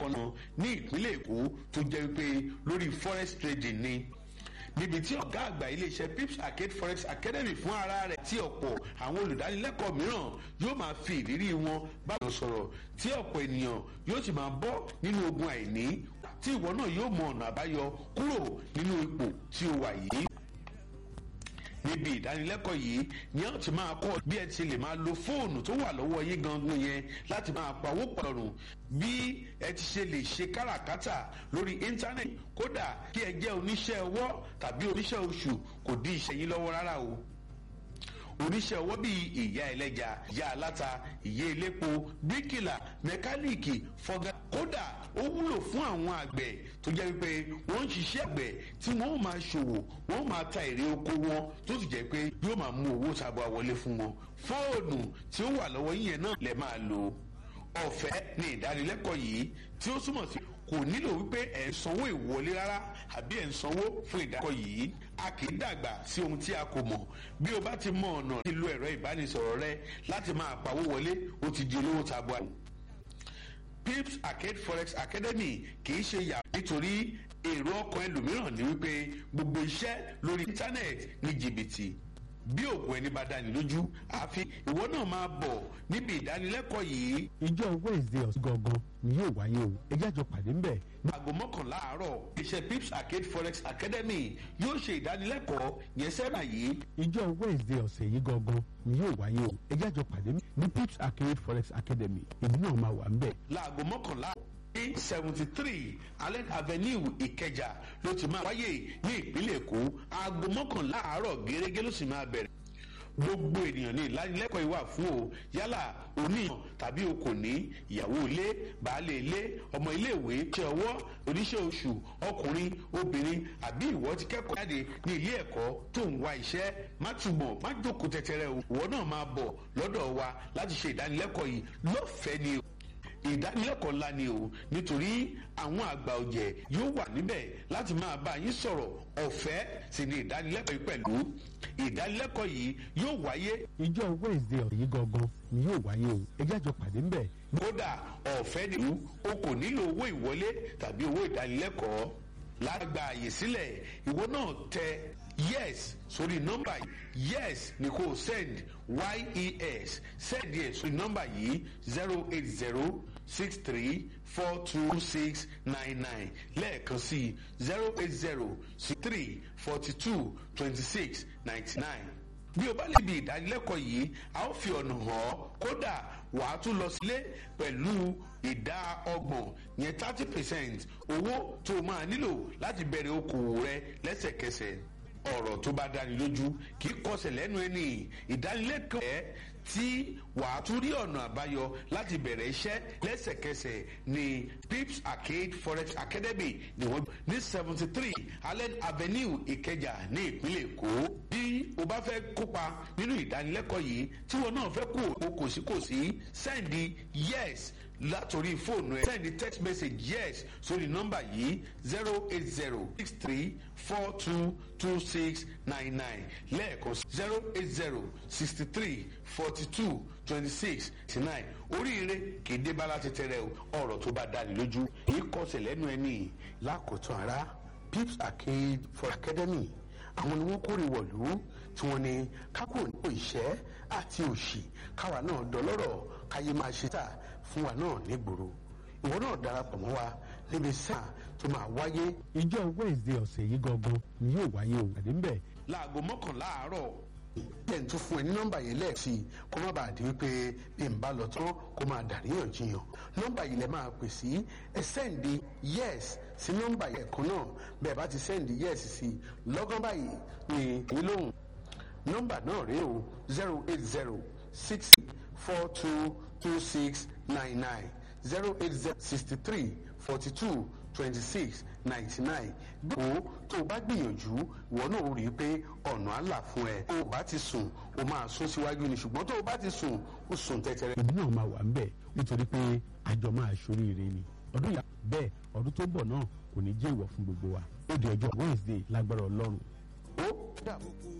kan náà ní ìpínlẹ̀ èkó tó jẹ́ wípé lórí forex trading ni níbi tí ọ̀gá àgbà iléeṣẹ́ pips arcade forex academy fún ara rẹ̀ tí ọ̀pọ̀ àwọn olùdánilẹ́kọ̀ọ́ mìíràn yóò máa fi ìrírí wọn bá wọn sọ̀rọ̀ tí ọ̀pọ̀ ènìyàn yóò sì máa bọ́ nínú ogun àìní tí ìwọ náà yóò mọ ọ̀nà àbáyọ kúrò nínú ipò tí o wà yìí níbi ìdánilẹ́kọ̀ọ́ yìí ni a ti máa kọ́ bí ẹ ti lè máa lo fóònù tó wà lọ́wọ́ yín gangan yẹn láti máa pawó pọ̀rùn bí ẹ ti ṣe lè ṣe káràkátà lórí íńtánẹ́ẹ̀tì kódà kí ẹ jẹ́ oníṣẹ́ ọwọ́ tàbí oníṣẹ́ oṣù kò dí iṣẹ́ yín lọ́wọ́ rárá o oníṣẹ́ ọwọ́ bíi ìyá ẹlẹ́ja ìyá aláta ìyá elépo bíríkìlà mẹkáníìkì fọgá kódà ó wúlò fún àwọn àgbẹ̀ tó jẹ́ wípé wọ́n ń ṣiṣẹ́ àgbẹ̀ tí wọ́n ó máa ṣòwò wọ́n ó máa ta èrè oko wọn tó sì jẹ́ pé yóò máa mú owó tabua wọlé fún wọn fóònù tí ó wà lọ́wọ́ yín yẹn náà lè máa lò ọ̀fẹ́ ní ìdánilẹ́kọ̀ọ́ yìí tí ó túmọ̀ sí kò nílò wípé ẹ̀ ń sanwó ìwọlé rárá àbí ẹ̀ ń sanwó fún ìdákọ̀ yìí a kì í dàgbà sí ohun tí a kò mọ̀ bí o bá ti mọ ọ̀nà lílo ẹ̀rọ ìbánisọ̀rọ̀ rẹ láti máa pawó wọlé o ti di olówó tabua. pips arcade forex academy kì í ṣe yà nítorí èrò ọkàn ẹlòmíràn ní wípé gbogbo iṣẹ́ lórí íńtánẹ́ẹ̀tì ní jìbìtì bí òògùn ẹni bá dání lójú àfi ìwọ náà máa bọ̀ níbi ìdánilẹ́kọ̀ọ́ yìí. ìjọ wednesday ọ̀sán gangan ni yóò wáyé o ẹjẹ́ àjọ pàdé ńbẹ̀. ní aago mọ́kànlá àárọ̀ iṣẹ́ pips arcade forex academy yóò ṣe ìdánilẹ́kọ̀ọ́ yẹn sẹ́nà yìí. ìjọ wednesday ọ̀sẹ̀ yìí gangan ni yóò wáyé o ẹjẹ́ àjọ pàdé ní pips arcade forex academy èmi náà máa wà ńbẹ̀. láago mọ́kànlá ní seventy three allen avenue ìkẹjà ló ti máa wáyé ní ìpínlẹ̀ èkó aago mọ́kànlá àárọ̀ gẹ́gẹ́ ló sì máa bẹ̀rẹ̀ gbogbo ènìyàn ní ìlanilẹ́kọ̀ọ́ ìwà fún o yálà oníyàn tàbí o kò ní ìyàwó ilé baálé ilé ọmọ iléèwé ṣe ọwọ́ oníṣẹ́ oṣù ọkùnrin obìnrin àbí ìwọ ti kẹ́kọ̀ọ́ jáde ní ilé ẹ̀kọ́ tó ń wá iṣẹ́ má túbọ̀ má jókòó tẹ́tẹ́rẹ́ o ìwọ náà máa bọ̀ lọ́dọ̀ wa láti ṣe ìdánilẹ́kọ̀ọ́ yìí lọ́fẹ̀ẹ́ ni o ìdánilẹ́kọ̀ọ́ ńlá ni o nítorí àwọn àgbà ọ̀jẹ̀ yóò wà níbẹ̀ láti máa bá yín sọ̀rọ̀ ọ̀fẹ́ sì ni ìdánilẹ́kọ̀ọ́ yìí pẹ̀lú ìdánilẹ́kọ̀ọ́ yìí yóò wáyé. ìjọ wednesday ọ̀sẹ̀ yìí gangan ni yóò wáyé o ẹjẹ́ àjọ pàdé ńbẹ̀. kódà ọ̀fẹ́ ni o kò nílò owó ìwọlé tàbí owó ìdánilẹ́kọ̀ọ́ lágbà àyè sílẹ̀ ìwọ náà tẹ yes sórí nọ́mbà yìí yes ni kò send yes send yẹ sórí nọ́mbà yìí zero eight zero six three four two six nine nine lẹ́ẹ̀kan sí zero eight zero six three forty two twenty six ninety nine bí o bá lè di ìdánilẹ́kọ̀ọ́ yìí a ó fi ọ̀nà hàn ọ́ kódà wàá tún lọ sílé pẹ̀lú ìdá ọgbọ̀n yẹn thirty percent owó tó o máa nílò láti bẹ̀rẹ̀ okòwò rẹ lẹ́sẹ̀kẹsẹ̀ ọ̀rọ̀ tó bá dáni lójú kì í kọsẹ̀ lẹ́nu ẹni ìdánilẹ́kọ̀ọ́ ẹ̀ tí wàá tún rí ọ̀nà àbáyọ láti bẹ̀rẹ̀ iṣẹ́ lẹ́sẹ̀kẹsẹ̀ ní pips arcade forex academy ní wọ́n ní seventy three allen avenue ìkẹjà ní ìpínlẹ̀ èkó bí o bá fẹ́ kópa nínú ìdánilẹ́kọ̀ọ́ yìí tí wọn náà fẹ́ kú o kòsíkòsí sẹ́ndì yes látòrí fóònù ẹ sẹ́ndì text message yes sórí nọ́mbà yìí zero eight zero six three four two two six nine nine lẹ́ẹ̀kan zero eight zero sixty three forty two twenty six ninety nine oríire kéde bala tẹtẹrẹ ọ̀rọ̀ tó bá dáni lójú èyí kọsẹ̀ lẹ́nu ẹni lákòótán ara pips arcade for academy àwọn ni wọ́n kórè wọ̀lú tí wọ́n ní kákò nípò ìṣẹ́ àti òṣì káwa náà dọlọ́rọ̀ káyé máa ṣe tà fún wa náà nígboro ìwọ náà darapọ̀ mọ́ wa níbi sáà tó máa wáyé. ìjọ wednesday ọ̀sẹ̀ yìí gangan ni yóò wáyé o pàdé ńbẹ̀. láago mọ́kànlá àárọ̀ jẹ́ ń tún fún ẹ ní nọ́mbà yẹn lẹ́ẹ̀sì kó má bàa di wípé bí n bá lọ tán kó máa dàríyànjiyàn nọ́mbà yìí lẹ máa pè sí ẹ sẹ́ǹdì yes sí nọ́mbà yẹn kan náà bẹ́ẹ̀ bá ti sẹ́ǹdì yes sí lọ́gán báyìí ní èyí lóhùn nọ́mbà náà rèé o zero eight zero six four two two six nine nine zero eight zero sixty three forty two twenty six ninety nine bí o tó o bá gbìyànjú ìwọ náà ó rí i pé ọ̀nà á là fún ẹ o bá ti sùn o máa sún síwájú ni ṣùgbọ́n tó o bá ti sùn o sùn tẹ́tẹ́rẹ́. èmi náà máa wà ń bẹ̀ nítorí pé àjọ máa ṣoríire ni ọdún yà bẹ́ẹ̀ ọdún tó bọ̀ náà kò ní jẹ́ ìwọ̀ fún gbogbo wa ó di ọjọ́ wednesday lágbára ọlọ́run. ó dàbọ̀.